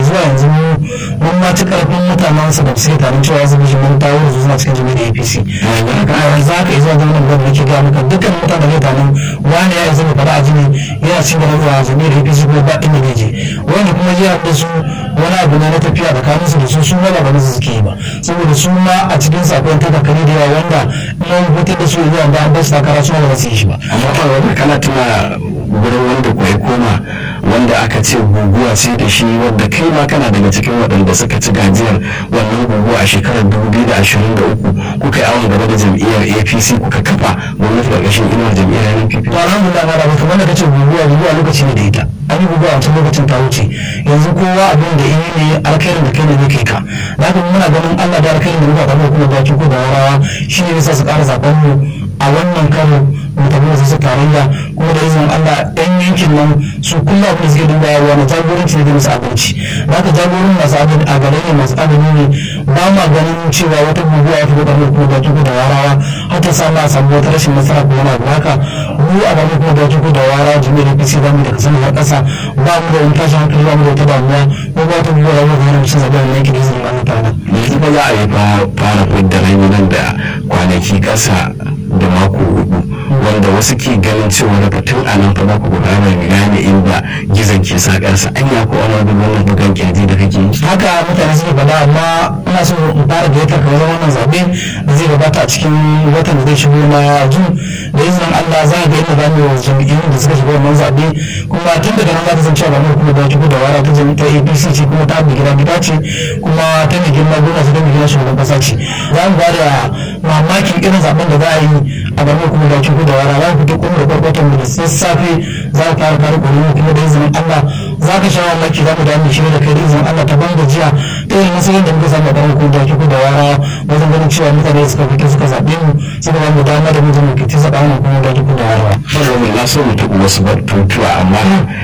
zuwa yanzu mun ma ci karfin mutanen su da suke tarin cewa su bishi mun tawo su suna cikin jami'ar apc haka a yanzu haka zuwa zama da nake ga maka dukkan mutanen da tarin wani ya isa mai fara a jini yana cikin da zuwa jami'ar apc ko ba inda ne je wanda kuma jiya da su wani abu ne na tafiya tsakanin su da su su ba ba su suke yi ba saboda su ma a cikin sakon ta kakari da yawa wanda in hutar da su zuwa ba an ba su takara su ba su yi shi ba amma fa wanda kana tuna gurin wanda ko ya koma wanda aka ce guguwa ce da shi wadda kai ma kana daga cikin waɗanda suka ci gajiyar wannan guguwa a shekarar 2023 kuka yi awon gaba da jam'iyyar apc kuka kafa gwamnati ƙarƙashin inuwar jam'iyyar npp to alhamdulillah ma da ba kamar da kace guguwa guguwa lokaci ne da ita an yi guguwa a wancan lokacin ta wuce yanzu kowa abin da yi ne alkhairin da kai ne kai ka da haka muna ganin Allah da alkhairin da muka kama kuma baki ko da warawa shine yasa su ƙara zaben mu a wannan karo mu tafi da su tarayya kuma da izinin Allah ɗan yankin nan su kullum abin da suke duba yawa na jagoranci ne da musu abinci da haka jagorin masu abin a gare ne masu abin ne ba ma ganin cewa wata guguwa wata guguwa kuma baki ko da warawa har ta samu a samu wata rashin nasara ko wani abu haka mu a gaba kuma baki ko da warawa jami'ar APC za mu da kasance har ƙasa ba mu da wani tashin hankali ba mu da wata damuwa ko ba wata guguwa da wani hana zaɓe a yankin da izinin Allah ta'ala. yanzu ba za a yi fara fidda rai nan da kwanaki ƙasa da mako hudu wanda wasu ke ganin cewa daga tun a nan fa za ku gudana gane inda gizon ke sakarsa an ya ko wani wani wannan bugan kirji da kake yi haka mutane suke faɗa amma ina so in fara da yadda kawai wannan zaɓe da zai gabata a cikin watan da zai shigo na jun da izinin Allah za a ga inda za mu yi jam'iyyun da suka shiga wannan zaɓe kuma tun daga nan za ta san cewa ba mu kuma da shigo da wara ta jami'a APC ce kuma ta abu gida gida ce kuma ta mai girma gona su ta mai girma shugaban ƙasa ce za mu ba da mamakin irin zaɓen da za a yi a gaban kuma da shigo da wara za mu fito kuma da kwarkwatan mu da sassafe za ka fara kare ƙwararru kuma da izinin Allah za ka sha mamaki za mu damu shi da kai da izinin Allah ta ban gajiya ta yin nasarar da muka samu a ɗan ko da shigo da wara wajen ganin cewa mutane suka fito suka zaɓe mu suka ba mu dama da mutum mu fiti zaɓa mu kuma da shigo da wara. Fara na so mu taɓa wasu batutuwa amma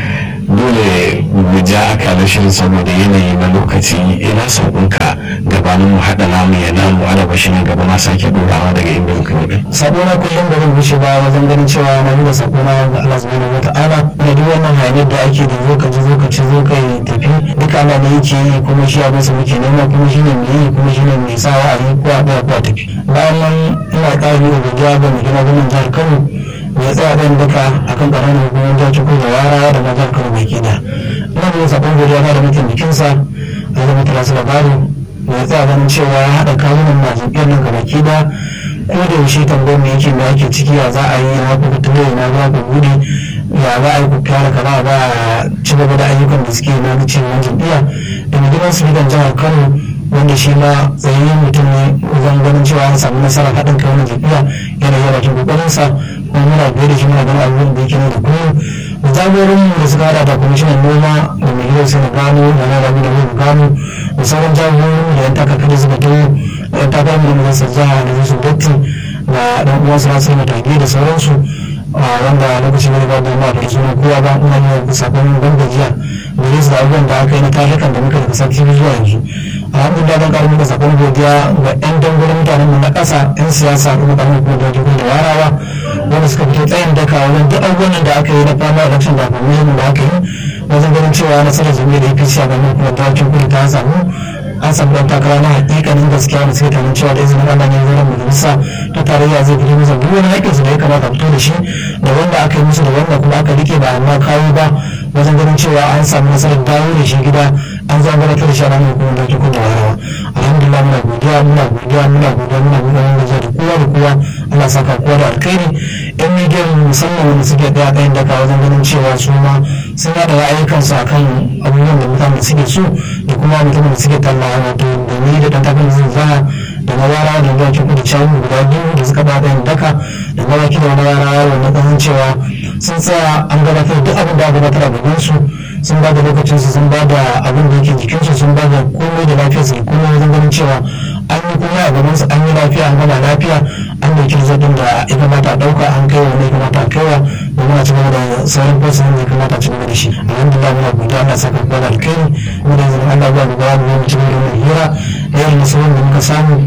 dole mu ja akalar shirin saboda yanayi na lokaci ina sauƙinka gabanin mu haɗa namu ya namu alaba shi nan gaba na sake ɗorawa daga inda muka yi. sabo na kullum da zan wuce ba wajen ganin cewa na yi da sabo na ga Allah subhanahu wata'ala da duk wannan hayaniyar da ake da zo ka ji zo ka ci zo ka yi tafi duka Allah ne yake yi kuma shi abin sa muke nema kuma shi ne mai yi kuma shi ne mai sawa a yi ko a ɗaya ko a tafi bayan nan ina ƙari da godiya ga mai gina gwamnan jihar Kano ya tsaya ɗan duka akan ƙaramin hukumar jihar Kano da wara da na jihar Kano baki da ina da sabon godiya na da mutum bikinsa a zama talasu labaru ya tsaya ganin cewa ya haɗa kawunan majalisar nan ga baki da ko da yaushe tambayar me yake me ake ciki ya za a yi na ku fito na za ku gudu ya za a yi ku kyara kaza ba a ci gaba da ayyukan da suke na cin wani jam'iyya da gidan su gidan jihar kano wanda shi ma tsayayyen mutum ne wajen ganin cewa an samu nasarar haɗin kai wani jam'iyya yana yi bakin kokarinsa kuma muna biye da shi muna ganin abubuwan da yake ne da kullum da jagorin da suka hada da kwamishinan noma da mai yau sai na gano da na rami da mai gano da sauran jagorin da yan takakar suka taho da yan takarar da majalisar jiha da su dotti da ɗan uwansu na sai matage da sauransu wanda lokacin da ba da ma da suna kowa ba ina ne sakon ban gajiya da su da abubuwan da aka yi na tarikan da muka daga sati zuwa yanzu alhamdulillah don karin muka sakon godiya ga yan dangurin mutanen mu na ƙasa yan siyasa kuma ƙarfin kuma da da warawa wanda suka fito tsayin daka wajen duk abubuwan da aka yi na fama election da kuma da aka yi wajen ganin cewa nasarar jami'ar apc a ganin kuma da kudu ta samu an samu ɗan takara na hakikanin gaskiya da suke tunanin cewa da izinin Allah ne zai majalisa ta tarayya zai fito musu duk wani haƙƙinsu da ya kamata a fito da shi da wanda aka yi musu da wanda kuma aka rike ba amma kawo ba wajen ganin cewa an samu nasarar dawo da shi gida an zama gabatar da shi a ranar hukumar da tukun da warawa alhamdulillah muna godiya muna godiya muna godiya muna godiya muna godiya da kowa da kowa Allah saka kowa da alkhairi yan midiyan musamman wanda suke ɗaya ɗayan daga wajen ganin cewa su ma sun yada ra'ayikansu akan abubuwan da mutane suke so da kuma mutumin da suke talla wato da ni da ɗan tafiya zai zaya da na yara da da ke kudu cawu guda biyu da suka bada yin daka da na yaki da wani yara wanda kasan cewa sun tsaya an gabatar duk abin da aka gabatar a gaban su sun ba da lokacinsu sun ba da abin da yake jikinsu sun ba da komai da lafiyarsu da komai wajen ganin cewa an yi komai a gabansu an yi lafiya an gama lafiya an dauki zaɓin da ya kamata a ɗauka an kai wa ya kamata a kaiwa domin a ci gaba da sauran fasin da ya kamata a ci gaba da shi alhamdulillah muna godiya Allah saka kuma da alkhairi kuma da yanzu Allah ya ba mu ba mu ci gaba da hira da yayin nasarar da muka samu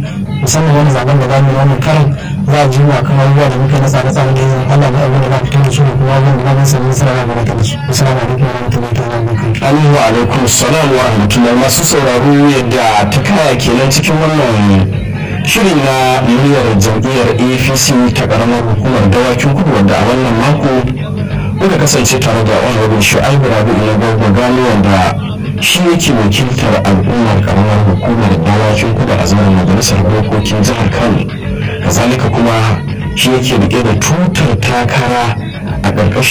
musamman wani zaben da zamu yi wannan karin za a ji mu akan abubuwa da muka nasa na tsare da yin Allah ne abin da za fito da su da kuma abin da za mu samu nasara na gabatar da su assalamu alaikum wa rahmatullahi ta'ala wa barakatuh Amin wa alaikum salam wa rahmatullahi masu sauraro yadda ta kaya kenan cikin wannan shirin na muryar jam'iyyar apc ta karamar hukumar dawakin kudu wanda a wannan mako muka kasance tare da honorable shu'aibu rabi na gwagwa gano wanda shi yake wakiltar al'ummar karamar hukumar dawakin kudu a zaman majalisar dokokin jihar kano kazalika kuma shi yake rike da tutar takara a ƙarƙashin